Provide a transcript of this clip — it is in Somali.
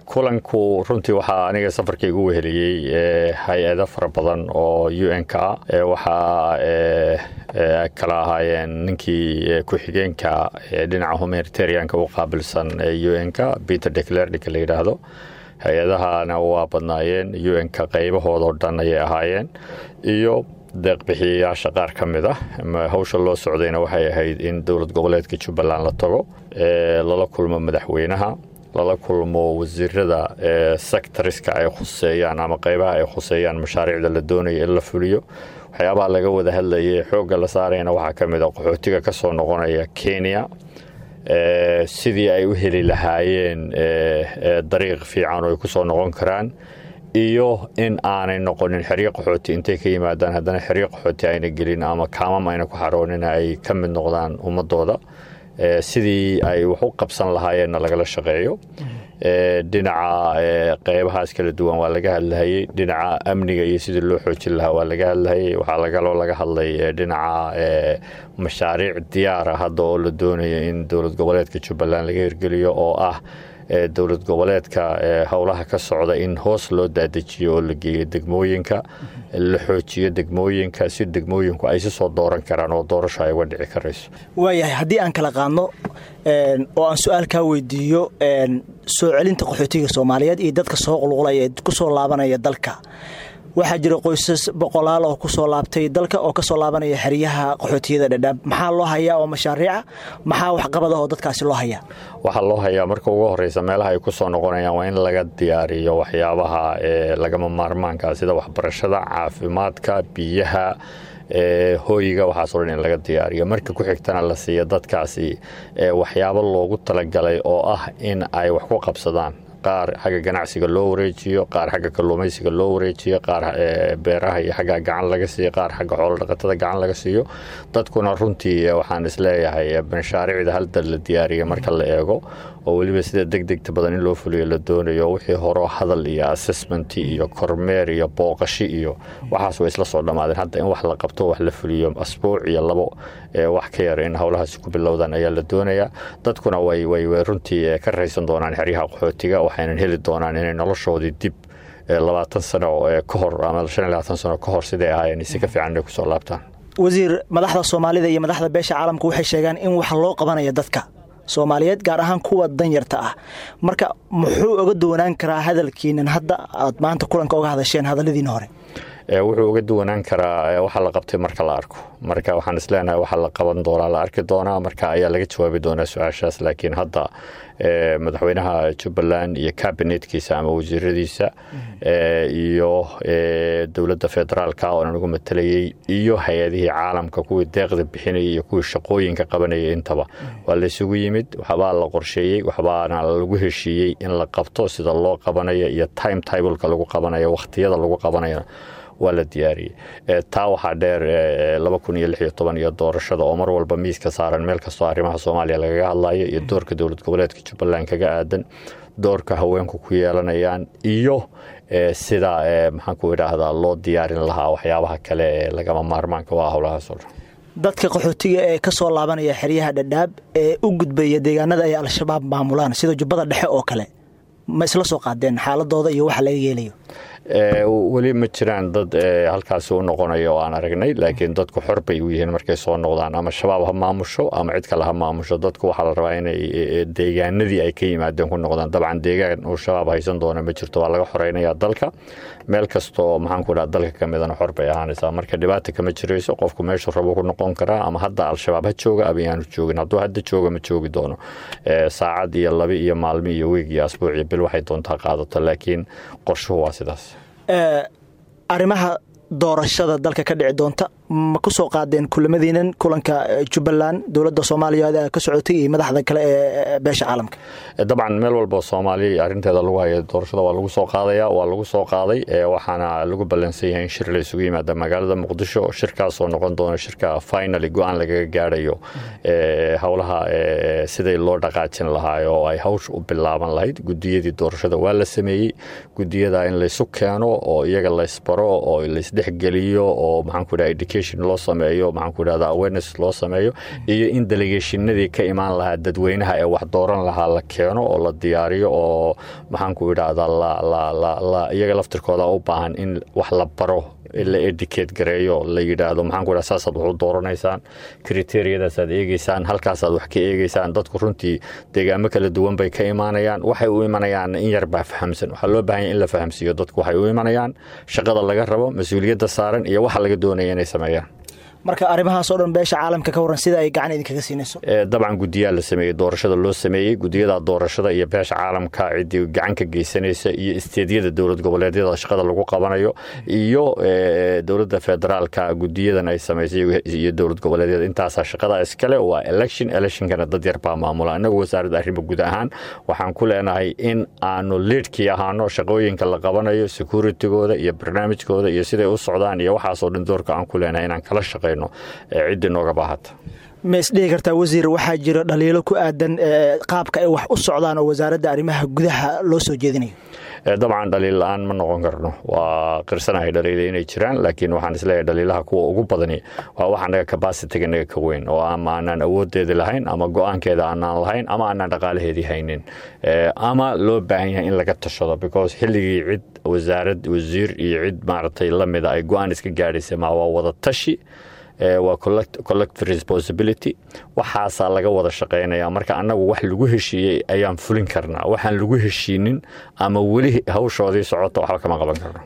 kulanku runtii waxaa aniga safarka igu weheliyey hay-ado fara badan oo u n ka ah waxaa kala ahaayeen ninkii ku-xigeenka dhinaca humanitarianka u qaabilsan u n ka peter declernika la yidhaahdo hay-adahana waa badnaayeen u n ka qaybahoodao dhan ayay ahaayeen iyo deeqbixiyayaasha qaar ka mid ah hawsha loo socdayna waxay ahayd in dowlad goboleedka jubbaland la tago lala kulmo madaxweynaha lala kulmo wasiirada sectoriska ay khuseeyaan ama qaybaha ay khuseeyaan mashaariicda la doonaya in la fuliyo waxyaabaha laga wada hadlayay xoogga la saarayna waxaa ka mid a qaxootiga ka soo noqonaya kenya sidii ay u heli lahaayeen dariiq fiican oo ay ku soo noqon karaan iyo in aanay noqonin xeryo qaxooti intay ka yimaadaan haddana xeryo qaxooti ayna gelin ama kaamam ayna ku xaroonin ay ka mid noqdaan ummadooda sidii ay wax u qabsan lahaayeenna lagala shaqeeyo dhinaca qeybahaas kala duwan waa laga hadlahayey dhinaca amniga iyo sidii loo xoojin lahaa waa laga hadlahayey waxaa lagaloo laga hadlay dhinaca mashaariic diyaara hadda oo la doonaya in dowlad goboleedka jubbaland laga hirgeliyo oo ah dowlad goboleedka howlaha ka socda in hoos loo daadejiyo oo la geeyo degmooyinka la xoojiyo degmooyinka si degmooyinku ay si soo dooran karaan oo doorasho ay uga dhici karayso waayahay haddii aan kala qaadno oo aan su-aal kaa weydiiyo soo celinta qaxootiga soomaaliyeed iyo dadka soo qulqulaya ee ku soo laabanaya dalka waxaa jira qoysas boqolaal oo kusoo laabtay dalka oo kasoo laabanaya xeryaha qaxootiyada dhadhaab maxaa loo hayaa oo mashaariica maxaa waxqabada oo dadkaasi loo hayaa waxaa loo hayaa marka ugu horeysa meelaha ay ku soo noqonayaan waa in laga diyaariyo waxyaabaha lagama maarmaanka sida waxbarashada caafimaadka biyaha hooyiga waxaasoo dhan in laga diyaariyo marka ku xigtana la siiya dadkaasi waxyaabo loogu talagalay oo ah in ay wax ku qabsadaan qaar xagga ganacsiga loo wareejiyo qaar xagga kalluumaysiga loo wareejiyo qaar beeraha iyo xagga gacan laga siiyo qaar xagga xoolodhaqatada gacan laga siiyo dadkuna runtii waxaan isleeyahay mashaariicda halda la diyaariya marka la eego oo weliba sida deg degta badan in loo fuliyo la doonayo wixii horo hadal iyo assessment iyo kormeer iyo booqashi iyo waxaas way isla soo dhammaadeen hadda in wax la qabto wax la fuliyo asbuuc iyo labo wax ka yar in howlahaasi ku bilowdaan ayaa la doonayaa dadkuna way way runtii ka raysan doonaan xeryaha qaxootiga waxaynan heli doonaan inay noloshoodii dib labaatan sano ka hor ama shan iyo labaatan sano ka hor siday ahaayeen si ka fiican inay kusoo laabtaan wasiir madaxda soomaalida iyo madaxda beesha caalamka waxay sheegaan in wax loo qabanaya dadka soomaaliyeed gaar ahaan kuwa danyarta ah marka muxuu oga duwanaan karaa hadalkiinan hadda aad maanta kulanka oga hadasheen hadalladiina hore wuxuu uga duwanaan karaa waxa la qabtay marka la arko marka waxaan isleenahay waxa la qaban doonaa la arki doonaa marka ayaa laga jawaabi doonaa su-aashaas laakiin hadda madaxweynaha jubbaland iyo kabinetkiisa ama wasiiradiisa iyo dowladda federaalka oo aan ugu matalayey iyo hay-adihii caalamka kuwii deeqda bixinayay iyo kuwii shaqooyinka qabanayay intaba waa laysugu yimid waxbaa la qorsheeyey waxbaana lagu heshiiyey in la qabto sida loo qabanayo iyo time tableka lagu qabanayo wakhtiyada lagu qabanayo waa la diyaariyey taa waxaa dheer iyo doorashada oo mar walba miiska saaran meel kastoo arrimaha soomaaliya lagaga hadlayo iyo doorka dowlad goboleedka jubbaland kaga aadan doorka haweenku ku yeelanayaan iyo sida maxaanku idhaahdaa loo diyaarin lahaa waxyaabaha kale ee lagama maarmaanka waa howlahaasoo dhan dadka qaxootiga ee ka soo laabanaya xeryaha dhadhaab ee u gudbaya deegaanada ay al-shabaab maamulaan sida jubbada dhexe oo kale ma isla soo qaadeen xaaladooda iyo waxa laga yeelayo weli ma jiraan dad halkaasi u noqonaya oo aan aragnay laakiin dadku xor bay u yihiin markay soo noqdaan ama shabaab ha maamusho ama cid kale ha maamusho dadku waxaa la rabaa inay deegaanadii ay ka yimaadeen ku noqdaan dabcan deegaan uu shabaab haysan doona ma jirto waa laga xoreynaya dalka meel kastoo maxaanku dhaha dalka ka midana xor bay ahaanaysaa marka dhibaata kama jirayso qofku meeshu rabo ku noqon karaa ama hadda al-shabaab ha jooga ama yaanu joogin hadduu hadda jooga ma joogi doono saacad iyo labi iyo maalmi iyo wiig iyo asbuuc iyo bil waxay doontaa qaadato laakiin qorshuhu waa sidaas arrimaha doorashada dalka ka dhici doonta ma ku soo qaadeen kulamadiinan kulanka jubbaland dowladda soomaaliya ka socotay iyo madaxda kale ee beesha caalamka dabcan meel walba soomaaliya arrinteeda lagu haya doorashada waa lagu soo qaadaya waa lagu soo qaaday waxaana lagu ballansan yahay in shir la isugu yimaada magaalada muqdisho shirkaasoo noqon doona shirka finally go-aan lagaga gaadhayo howlaha siday loo dhaqaajin lahaa oo ay hawsha u bilaaban lahayd gudiyadii doorashada waa la sameeyey gudiyada in laysu keeno oo iyaga laysbaro oo laysdhexgeliyo oo maxaanku dhaha education loo sameeyo maxaan ku idhahda awareness loo sameeyo iyo in delegationadii ka imaan lahaa dadweynaha ee wax dooran lahaa la keeno oo la diyaariyo oo maxaan ku idhahda iyaga laftirkooda u baahan in wax la baro la edicate gareeyo la yidhaahdo maxaan ku idhahda saasaad wax u dooranaysaan kriteriyadaasaad eegeysaan halkaasaad wax ka eegeysaan dadku runtii deegaamo kala duwan bay ka imaanayaan waxay u imanayaan in yar baa fahamsan waxaa loo baahanya in la fahamsiiyo dadku waxay u imanayaan shaqada laga rabo mas-uuliyadda saaran iyo waxa laga doonaya inay sameeyaan marka arrimahaasoo dhan beesha caalamka ka waran sida ay gacan idinkaga siinayso dabcan guddiyaa la sameeyey doorashada loo sameeyey gudiyada doorashada iyo beesha caalamka ciddii gacan ka geysanaysa iyo isteedyada dowlad goboleedyada shaqada lagu qabanayo iyo dowladda federaalka gudiyadan ay samaysay iyo dowlad goboleedyada intaasaa shaqada iskale waa election electionkana dad yar baa maamula innagu wasaaradda arrimo guud ahaan waxaan ku leenahay in aanu liidhkii ahaano shaqooyinka la qabanayo securitigooda iyo barnaamijkooda iyo siday u socdaan iyo waxaasoo dhan doorka aan ku leenahay inaan kala shaqeyn ciddii nooga baahata ma isdhihi kartaa wasiir waxaa jira dhaliilo ku aadan qaabka ay wax u socdaan oo wasaaradda arrimaha gudaha loo soo jeedinayo dabcan dhaliil la-aan ma noqon karno waa qirsanahay dhaliila inay jiraan laakiin waxaan isleeyahay dhaliilaha kuwa ugu badani waa wax anaga kabasitiga naga ka weyn oo ama aanaan awoodeedi lahayn ama go-aankeeda aanaan lahayn ama aanaan dhaqaalaheedii haynin ama loo baahan yahay in laga tashado because xilligii cid wasaarad wasiir iyo cid maaragtay lamida ay go-aan iska gaadhaysa ma waa wada tashi waa collective responsibility waxaasaa laga wada shaqaynaya marka annagu wax lagu heshiiyey ayaan fulin karnaa waxaan lagu heshiinin ama weli hawshoodii socota waxba kama qaban karno